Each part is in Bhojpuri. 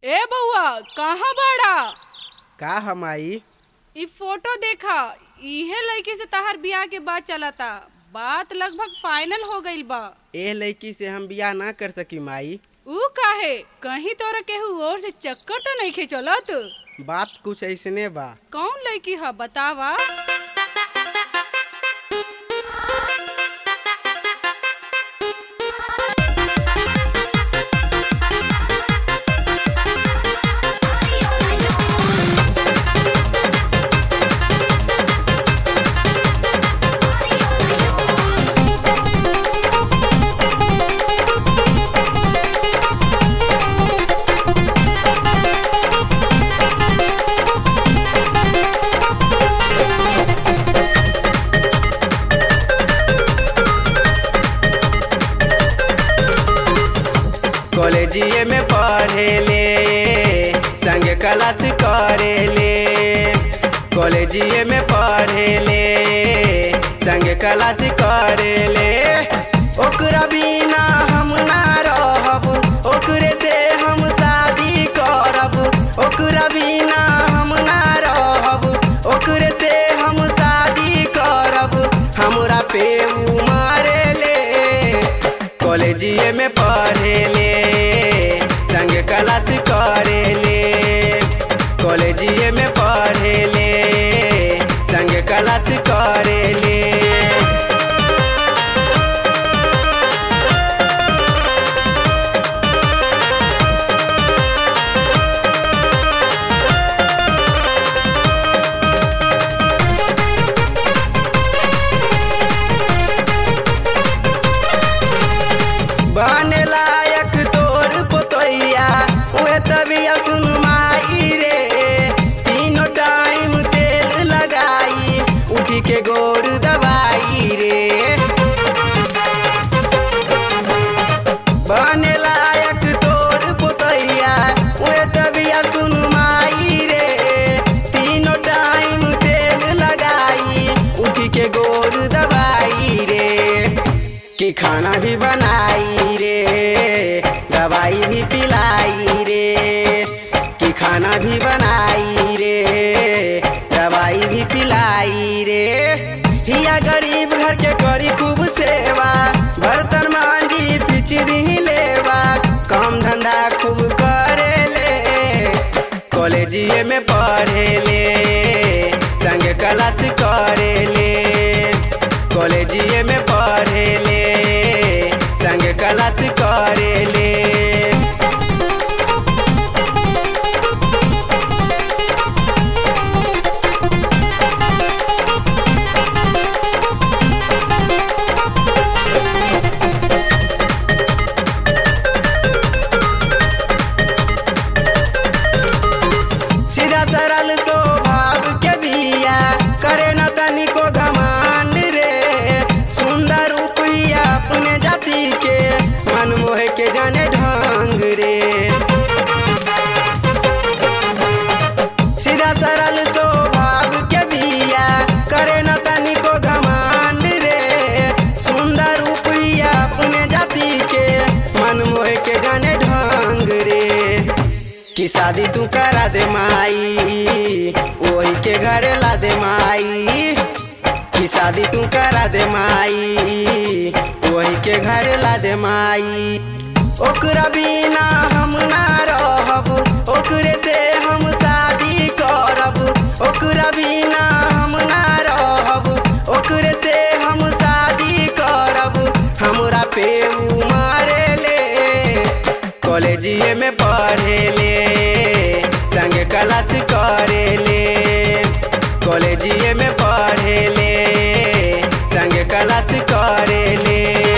ए बउआ कहाँ बाड़ा का हम आई इ फोटो देखा इहे लड़की से तहार बियाह के बात चलता बात लगभग फाइनल हो गईल बा एह लड़की से हम बियाह ना कर सकी माई ऊ काहे कहीं तोरा केहू और से चक्कर तो नहीं खे चलत बात कुछ ऐसने बा कौन लड़की है बतावा कॉलेजिए में पढ़े ले संग क्लास करे ले कॉलेजिए में पढ़े ले संग क्लास करे ले ओकरा बिना हम ना रहब ओकरे से हम शादी करब ओकरा बिना हम ना रहब ओकरे से हम शादी करब हमरा पे उ मारे ले कॉलेजिए में पढ़े ले संग क्लास करे ले कॉलेजिए में पढ़े ले संग क्लास करे ले बने लायक तोर पोतैया उहे तबिया सुन माई रे तीनों टाइम तेल लगाई उठी के गोर दबाई रे बने लायक तोर पोतैया उहे तबिया सुन माई रे तीनों टाइम तेल लगाई उठी के गोर दबाई रे कि खाना भी बनाई रे दवाई भी पिलाई रे कि खाना भी बनाई रे दवाई भी पिलाई रे हिया गरीब घर के करी खूब सेवा बर्तन मांझी पिचरी लेवा काम धंधा खूब करे ले कॉलेजिए में पढ़े ले संग क्लास करे ले कॉलेजिए में पढ़े ले संग क्लास करे ले सीधा सरल स्वभाव के बिया करे न तनिको घमंड रे सुंदर रूपिया अपने जाति के मन मोह के जाने ढंग रे सीधा सरल स्वभाव के बिया करे न तनिको घमंड रे सुंदर रूपिया अपने जाति के मन मोह के जाने ढंग रे कि शादी तू करा दे माई वही के घरे ला दे माई कि शादी तू करा दे माई वही के घरे ला दे माई ओकरा बिना हम ना रहब ओकरे से हम शादी करब ओकरा बिना हम ना रहब ओकरे से हम शादी करब हमरा पे उ मारे ले कॉलेजिए में पढ़े ले संग क्लास करे ले कॉलेजिए में पढ़े ले संग क्लास करे ले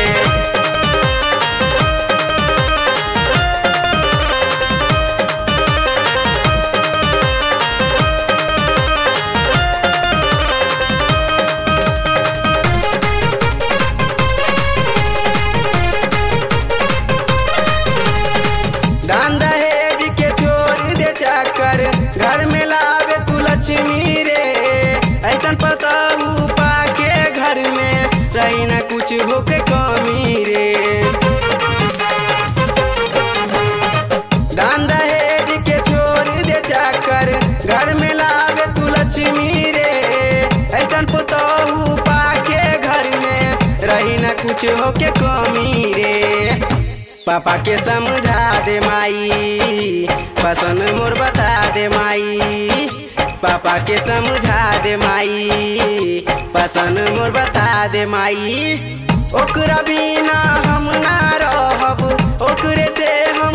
दान दहेज के छोड़ दे चक्कर घर में लावे तू लक्ष्मी रे ऐसन पता कुछ होके कमी रे पापा के समझा दे माई पसंद मोर बता दे माई पापा के समझा दे माई पसंद मोर बता दे माई ओकरा बिना हम ना रहब ओकरे से हम